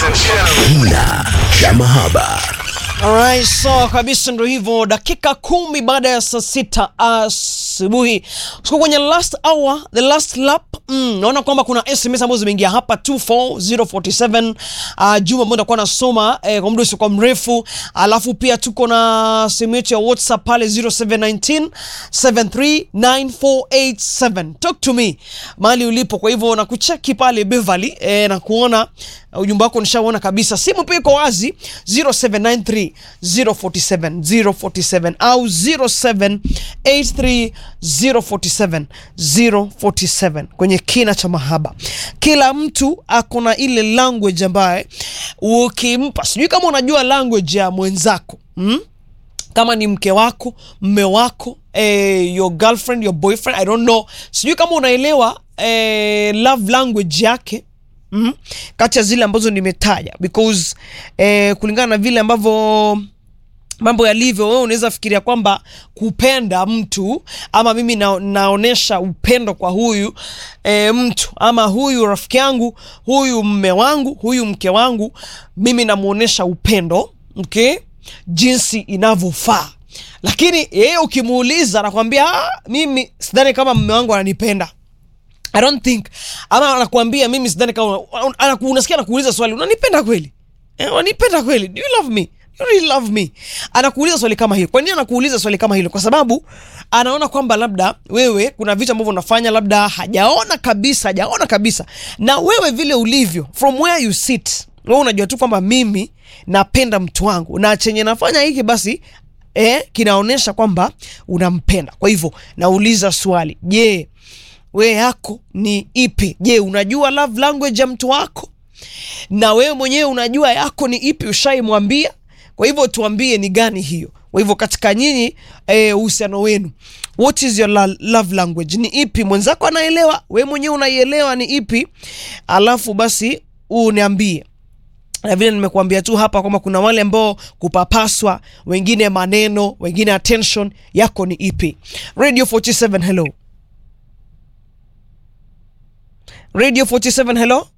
Kina cha mahaba. Alright, so kabisa ndo hivyo, dakika kumi baada ya saa sita asubuhi tuko kwenye last hour, the last lap. Mm, naona kwamba kuna SMS ambazo zimeingia hapa 24047 uh, Juma ambao nitakuwa nasoma eh, kwa muda usiokuwa mrefu, alafu pia tuko na simu yetu ya WhatsApp pale 0719 739487 talk to me mahali ulipo. Kwa hivyo nakucheki pale Beverly eh, na kuona uh, ujumbe wako nishaona kabisa. Simu pia iko wazi 0793 047 047 au 0783 047 047 kwenye kina cha mahaba. Kila mtu ako na ile language ambaye ukimpa, sijui kama unajua language ya mwenzako mm? kama ni mke wako mme wako eh, your girlfriend your boyfriend i don't know sijui kama unaelewa eh, love language yake mm? kati ya zile ambazo nimetaja because eh, kulingana na vile ambavyo mambo yalivyo wewe unaweza fikiria kwamba kupenda mtu ama mimi na, naonesha upendo kwa huyu e, mtu ama huyu rafiki yangu huyu mme wangu huyu mke wangu mimi namuonesha upendo okay jinsi inavyofaa lakini yeye ukimuuliza anakwambia "Ah, mimi sidhani kama mme wangu ananipenda I don't think ama anakuambia mimi sidhani kama anaku- unasikia anakuuliza swali unanipenda kweli eh, unanipenda kweli do you love me you really love me anakuuliza swali kama hilo kwa nini anakuuliza swali kama hilo kwa sababu anaona kwamba labda wewe kuna vitu ambavyo unafanya labda hajaona kabisa hajaona kabisa na wewe vile ulivyo from where you sit wewe unajua tu kwamba mimi napenda mtu wangu na chenye nafanya hiki basi eh, kinaonyesha kwamba unampenda kwa hivyo nauliza swali je we yako ni ipi je unajua love language ya mtu wako na wewe mwenyewe unajua yako ni ipi ushaimwambia kwa hivyo tuambie ni gani hiyo kwa hivyo katika nyinyi eh, uhusiano wenu what is your la- love language ni ipi mwenzako anaelewa we mwenyewe unaielewa ni ipi alafu basi uniambie na vile nimekuambia tu hapa kwamba kuna wale ambao kupapaswa wengine maneno wengine attention yako ni ipi radio 47 hello radio 47 hello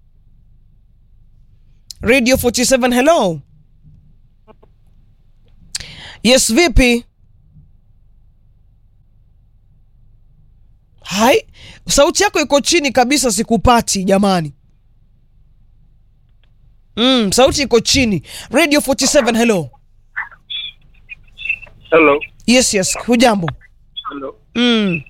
radio 47 hello yes vipi hai sauti yako iko chini kabisa sikupati jamani mm, sauti iko chini radio 47 hello Hello. yes yes hujambo Hello. mm.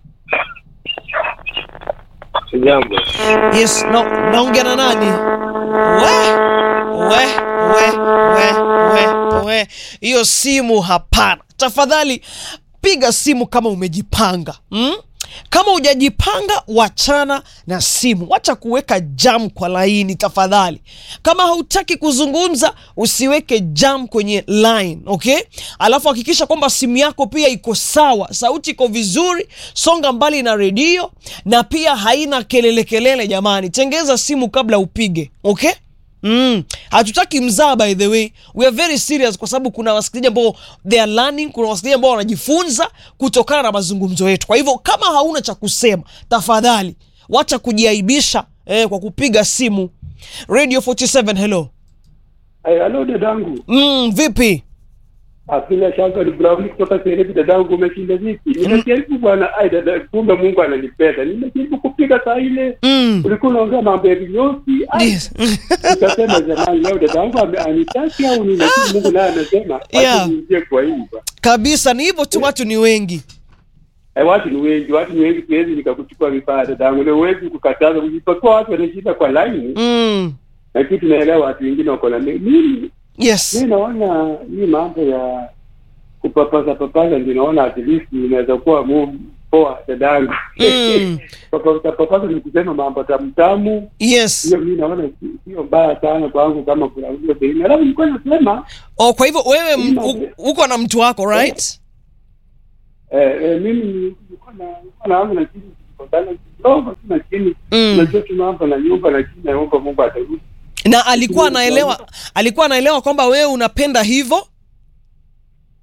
Sijambo. yes na, naongea na nani we we we we we we hiyo simu hapana tafadhali piga simu kama umejipanga mm? kama hujajipanga wachana na simu wacha kuweka jam kwa laini tafadhali kama hautaki kuzungumza usiweke jam kwenye line okay alafu hakikisha kwamba simu yako pia iko sawa sauti iko vizuri songa mbali na redio na pia haina kelele kelele jamani tengeza simu kabla upige okay Mm. hatutaki mzaa by the way we are very serious kwa sababu kuna wasikilizaji ambao they are learning kuna wasikilizaji ambao wanajifunza kutokana na mazungumzo yetu kwa hivyo kama hauna cha kusema tafadhali wacha kujiaibisha eh, kwa kupiga simu radio 47 hello Ay, halo dadangu. mm, vipi Ah, Bila shaka ni Brown kutoka Sereti dadangu umeshinda vipi? Nimejaribu bwana, ai dada, kumbe Mungu ananipenda. Nimejaribu kupiga saa ile. mm. Ulikuwa unaongea mambo ya vinyosi. Ai, yes. Nikasema jamani leo dadangu ame- anitaki au nini? Lakini Mungu naye anasema Yeah. wacha niingie kwa hii. bwana. kabisa ni hivyo tu watu ni wengi Eh, watu ni wengi, watu ni wengi, siwezi nikakuchukua vifaa dadangu. Leo huwezi kukataza, usipokuwa watu wanashinda kwa line, mm. lakini tunaelewa watu wengine wako na mimi yes mi naona hii mambo ya kupapasa papasa ndio naona at least inaweza kuwa mu- poa dadangu Mm. papasa papasa ni kusema mambo tamtamu yes hiyo mi naona si- sio mbaya sana kwangu kama kuna hiyo pengine alafu nilikuwa nasema oh, kwa hivyo wewe m- u- uko na mtu wako right eh, eh, mimi nilikuwa na nilikuwa na wangu lakini tulikosana kidogo tu lakini Mm. unajua tu mambo na nyumba lakini naomba Mungu atarudi na alikuwa anaelewa alikuwa anaelewa kwamba wewe unapenda hivyo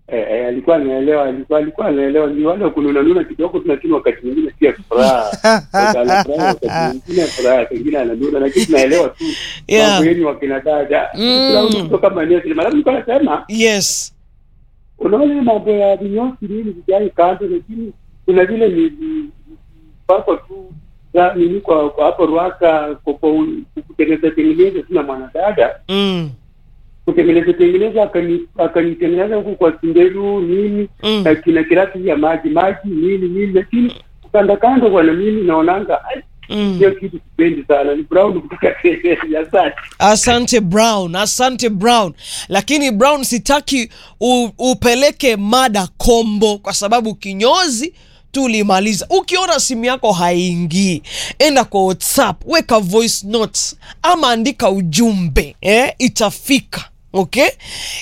eh, eh, alikuwa anaelewa alikuwa alikuwa anaelewa ni wale kununa nuna kidogo tunakini wakati mwingine pia furaha Wakati anafurahi, wakati mwingine furaha pengine ananuna lakini tunaelewa tu Yeah. mambo yenu wakina dada Mm. Brown kutoka maeneo silima labda nilikuwa nasema yes unaona ile mambo ya vinyosi nini vijai kando lakini kuna vile ni ni- pako tu za- nini kwa kwa hapo Ruaka kwa kwa u- kutengeneza tengeneza tuna mwanadada mm. kutengeneza tengeneza akani- akanitengeneza huku kwa Sindelu nini Mm. na kina kirati ya maji maji nini nini lakini kanda kando bwana mimi naonanga ai, Mm. hiyo kitu sipendi sana ni brown kutoka ya sasa asante brown asante brown lakini brown sitaki u, upeleke mada kombo kwa sababu kinyozi tulimaliza ukiona simu yako haingii enda kwa whatsapp weka voice notes ama andika ujumbe eh, itafika okay